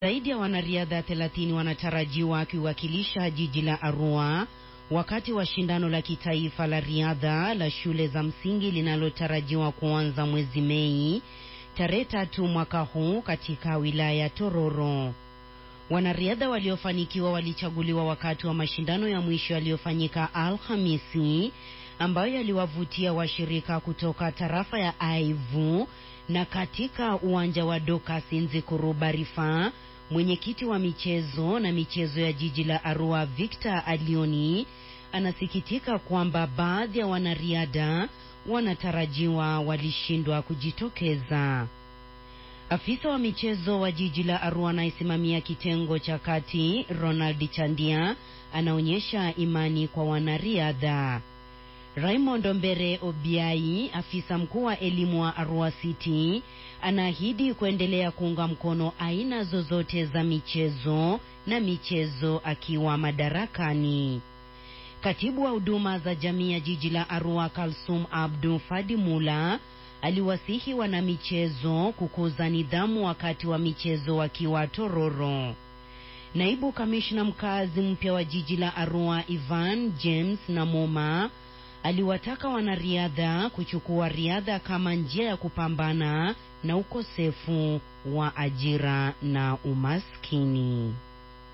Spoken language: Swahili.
Zaidi ya wanariadha 30 wanatarajiwa wakiwakilisha jiji la Arua wakati wa shindano la kitaifa la riadha la shule za msingi linalotarajiwa kuanza mwezi Mei tarehe tatu mwaka huu katika wilaya ya Tororo. Wanariadha waliofanikiwa walichaguliwa wakati wa mashindano ya mwisho yaliyofanyika Alhamisi ambayo yaliwavutia washirika kutoka tarafa ya Aivu na katika uwanja wa Dokas Nzikuru Rifaa. Mwenyekiti wa michezo na michezo ya jiji la Arua Victor Alioni anasikitika kwamba baadhi ya wanariadha wanatarajiwa walishindwa kujitokeza. Afisa wa michezo wa jiji la Arua anayesimamia kitengo cha kati Ronald Chandia anaonyesha imani kwa wanariadha. Raymond Mbere Obiai, afisa mkuu wa elimu wa Arua City, anaahidi kuendelea kuunga mkono aina zozote za michezo na michezo akiwa madarakani. Katibu wa huduma za jamii ya jiji la Arua Kalsum Abdu Fadimula aliwasihi wanamichezo kukuza nidhamu wakati wa michezo wakiwa Tororo. Naibu kamishna mkazi mpya wa jiji la Arua Ivan James Namoma aliwataka wanariadha kuchukua riadha kama njia ya kupambana na ukosefu wa ajira na umaskini.